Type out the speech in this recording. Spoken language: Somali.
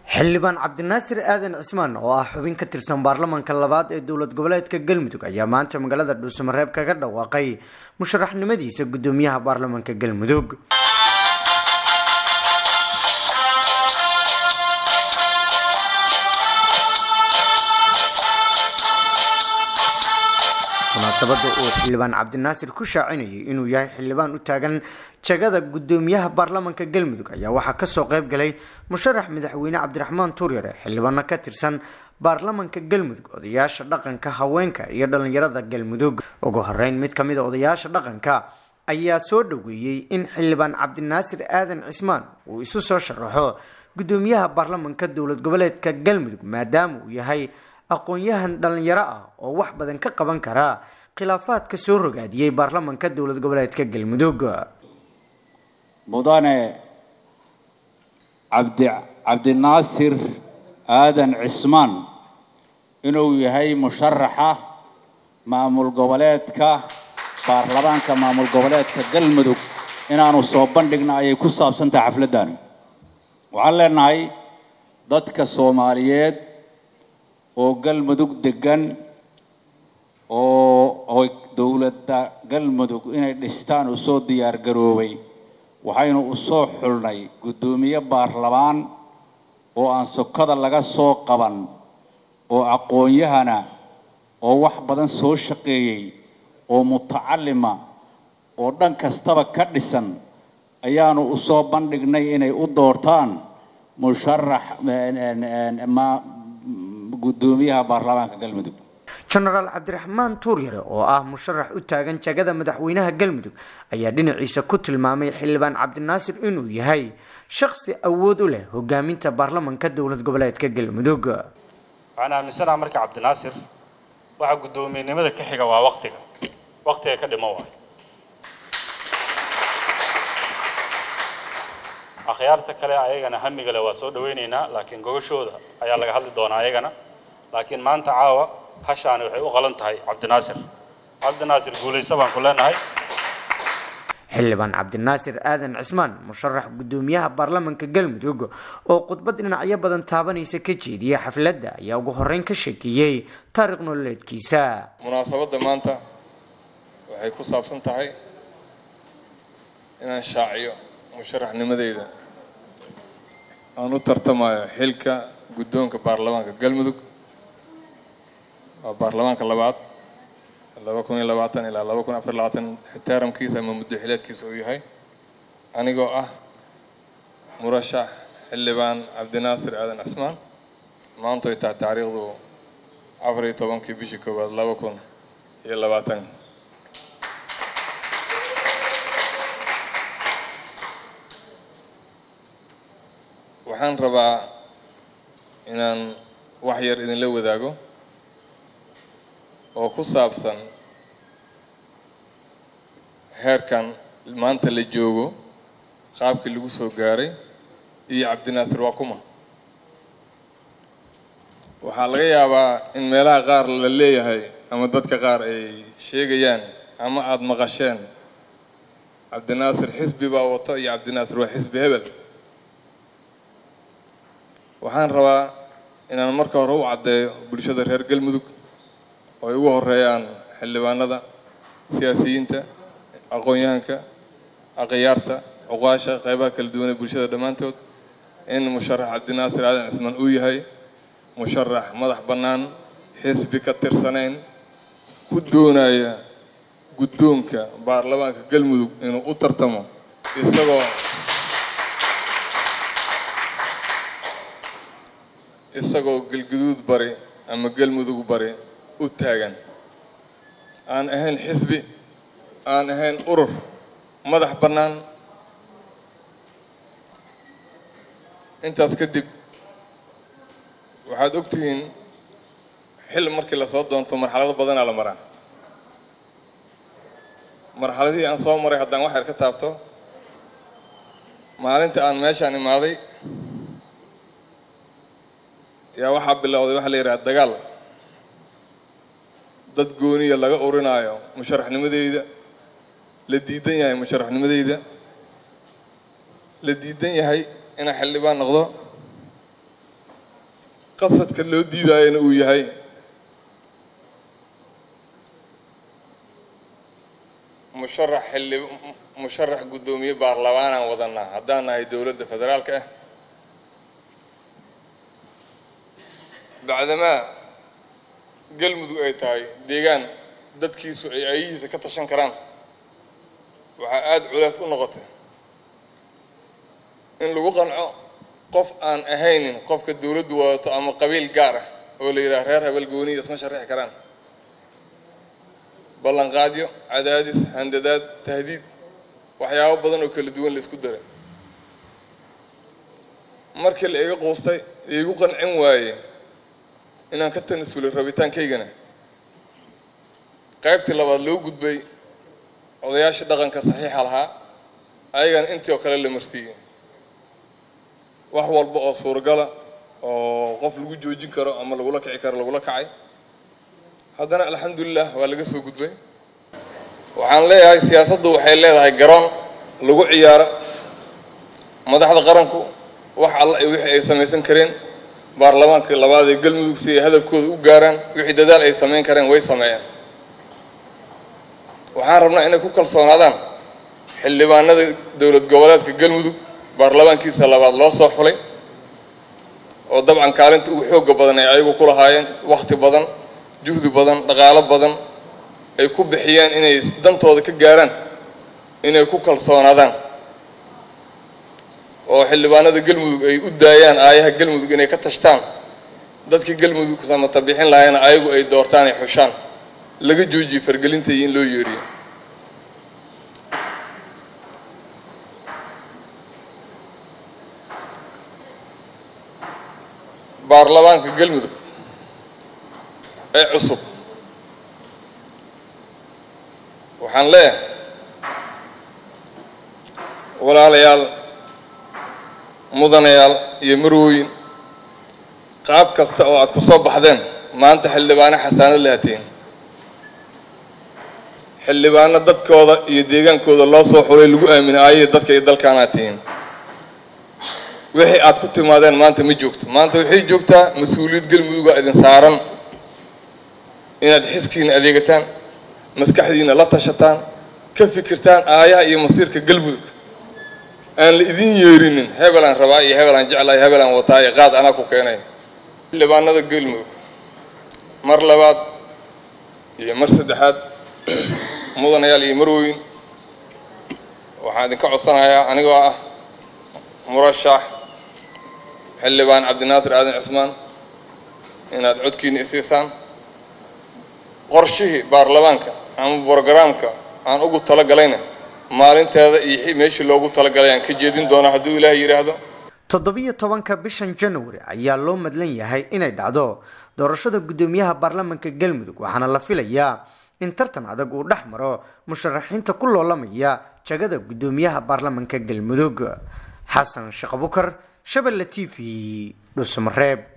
xildhibaan cabdinaasir aadan cismaan oo ah xubin ka tirsan baarlamaanka labaad ee dowlad goboleedka galmudug ayaa maanta magaalada dhuusamareeb kaga dhawaaqay musharaxnimadiisa gudoomiyaha baarlamaanka galmudug munaasabada uu xildhibaan cabdinaasir ku shaacinayay inuu yahay xildhibaan u taagan jagada gudoomiyaha baarlamaanka galmudug ayaa waxaa kasoo qeyb galay musharax madaxweyne cabdiraxmaan tuuryare xildhibaano ka tirsan baarlamaanka galmudug odayaasha dhaqanka haweenka iyo dhalinyarada galmudug ugu horeyn mid kamid a odayaasha dhaqanka ayaa soo dhaweeyey in xildhibaan cabdinaasir aadan cismaan uu isu soo sharaxo gudoomiyaha baarlamaanka dowlad goboleedka galmudug maadaama uu yahay aqoon-yahan dhalinyaro ah oo wax badan ka qaban kara khilaafaadka soo rogaadiyey baarlamaanka dowlad goboleedka galmudug mudane cabdi cabdinaasir aadan cismaan inuu yahay musharaxa maamul goboleedka baarlamaanka maamul goboleedka galmudug inaanu soo bandhigna ayay ku saabsan tahay xafladdaani waxaan leenahay dadka soomaaliyeed oo galmudug degan oo dowladda galmudug inay dhistaan u soo diyaar garoobay waxaynu u soo xulnay guddoomiye baarlamaan oo aan sokada laga soo qaban oo aqoon-yahana oo wax badan soo shaqeeyey oo mutacalima oo dhan kastaba ka dhisan ayaanu u soo bandhignay inay u doortaan musharax gudoomiyaha baarlamaanka galmudug jenaraal cabdiraxmaan tuuryare oo ah musharax u taagan jagada madaxweynaha galmudug ayaa dhinaciisa ku tilmaamay xildhibaan cabdinaasir inuu yahay shaqsi awood u leh hogaaminta baarlamaanka dowlad goboleedka galmudug waxaan aaminsanaha marka cabdinaasir waxa guddoomiyenimada ka xiga waa waktiga waktiga ka dhimo waayo akhyaarta kale ayagana hamigale waa soo dhawaynaynaa laakiin gogashooda ayaa laga hadli doonaa ayagana laakiin maanta caawa hashaani waxay u qalan tahay cabdinaasir cabdinaasir guulaysa baan ku leenahay xildhibaan cabdinaasir aadan cismaan musharax gudoomiyaha baarlamaanka galmudug oo khudbad dhinacyo badan taabanaysa ka jeediyay xafladda ayaa ugu horeyn ka sheekeeyey taariikh nololeedkiisa munaasabadda maanta waxay ku saabsan tahay inaan shaaciyo musharaxnimadeyda aan u tartamayo xilka guddoonka baarlamaanka galmudug waa baarlamaanka labaad laba kun iyo labaatan ilaa laba kun afar labaatan xitaaramkiisa ama muddaxileedkiisa uu yahay anigoo ah murashax xildhibaan cabdinaasir aadan cismaan maanta ay tahay taariikhdu afar iyo tobankii bishii koowaad laba kun iyo labaatan waxaan rabaa inaan wax yar idinla wadaago oo ku saabsan heerkan maanta la joogo qaabkii lagu soo gaaray iyo cabdinaasir waa kuma waxaa laga yaabaa in meelaha qaar la leeyahay ama dadka qaar ay sheegayaan ama aada maqasheen cabdinaasir xisbi baa wato iyo cabdinaasir waa xisbi hebel waxaan rabaa inaan marka hore u caddeeyo bulshada reer galmudug oo ay ugu horeeyaan xildhibaanada siyaasiyiinta aqoon-yahanka akhyaarta cuqaasha qeybaha kala duwan ee bulshada dhammaantood in musharax cabdinaasir aadan cismaan uu yahay musharax madax bannaan xisbi ka tirsanayn ku doonaya guddoonka baarlamaanka galmudug inuu u tartamo isagoo isagoo galguduud bari ama galmudug bari u taagan aan ahayn xisbi aan ahayn urur madax bannaan intaas kadib waxaad ogtihiin xil markii lasoo doonto marxalado badanaa la maraa marxaladihii aan soo maray haddaan wax yar ka taabto maalinta aan meeshaan imaaday yaa waxaa bilowday waxaa la yidhaha dagaal dad gooniya laga urinaayo musharaxnimadeyda la diidan yahay musharaxnimadeyda la diidan yahay inaan xildhibaan noqdo qasadka loo diidaayana uu yahay musharax xilli musharax guddoomiye baarlamaanaan wadanaa haddaan nahay dowladda federaalka ah bacdamaa galmudug ay tahay deegaan dadkiisu ay ayahiisa ka tashan karaan waxaa aada culays u noqotay in lagu qanco qof aan ahaynin qofka dowladdu wadato ama qabiil gaar ah oo la yidhaha reer habel gooniya isma sharixi karaan ballanqaadyo cadaadis handadaad tahdiid waxyaabo badan oo kala duwan la isku daray markii la iga quustay iigu qancin waaye inaan ka tanasulay rabitaankaygana qaybtii labaad loo gudbay odayaashii dhaqanka saxiixa lahaa ayagana intii oo kale la marsiiyey wax walba oo suuragala oo qof lagu joojin karo ama lagula kici karo lagula kacay haddana alxamdulilah waa laga soo gudbay waxaan leeyahay siyaasaddu waxay leedahay garoon lagu ciyaaro madaxda qaranku wax alla iyo wixii ay samaysan kareen baarlamaanka labaad ee galmudug si ay hadafkooda u gaaraan wixii dadaal ay samayn kareen way sameeyeen waxaan rabnaa inay ku kalsoonaadaan xildhibaanada dowlad goboleedka galmudug baarlamaankiisa labaad loo soo xulay oo dabcan kaalinta ugu xooga badan ay ayagu ku lahaayeen wakhti badan juhdi badan dhaqaalo badan ay ku bixiyeen inay dantooda ka gaaraan inay ku kalsoonaadaan oo xildhibaanada galmudug ay u daayaan aayaha galmudug inay ka tashtaan dadkii galmudug samata bixin lahaayna ayagu ay doortaan ay xushaan laga joojiye fargelinta iyo in loo yeeriyo baarlamaanka galmudug ee cusub waxaan leeyahay walaalayaal mudanayaal iyo marwooyin qaab kasta oo aad ku soo baxdeen maanta xildhibaano xasaanad lahatiin xildhibaano dadkooda iyo deegaankooda loo soo xulay lagu aaminay aayihii dadka iyo dalkaanaad tihiin wixii aad ku timaadeen maanta ma joogto maanta waxay joogtaa mas-uuliyad galmuduga idin saaran inaad xiskiina adeegataan maskaxdiina la tashataan ka fikirtaan aayaha iyo masiirka galmudug aan la idin yeerinin hebelaan rabaa iyo hebelaan jeclahay hebelaan wataa iyo qaad anaa ku keenay xildhibaanada galmudug mar labaad iyo mar saddexaad mudanayaal iyo marweyn waxaan idinka codsanayaa anigoo ah murashax xildhibaan cabdinaasir aadan cismaan inaad codkiina isiisaan qorshihii baarlamaanka ama brogaraamka aan ugu talagalayna maalinteeda iyo meeshii loogu talagalay aan ka jeedin doonaa hadduu ilaahay yidhaahdo toddobiyo tobanka bishan january ayaa loo madlan yahay inay dhacdo doorashada guddoomiyaha baarlamanka galmudug waxaana la filayaa in tartan adag uu dhex maro musharaxiinta ku loolamaya jagada guddoomiyaha baarlamanka galmudug xasan sheekh abukar shabelle t v dhuusamareeb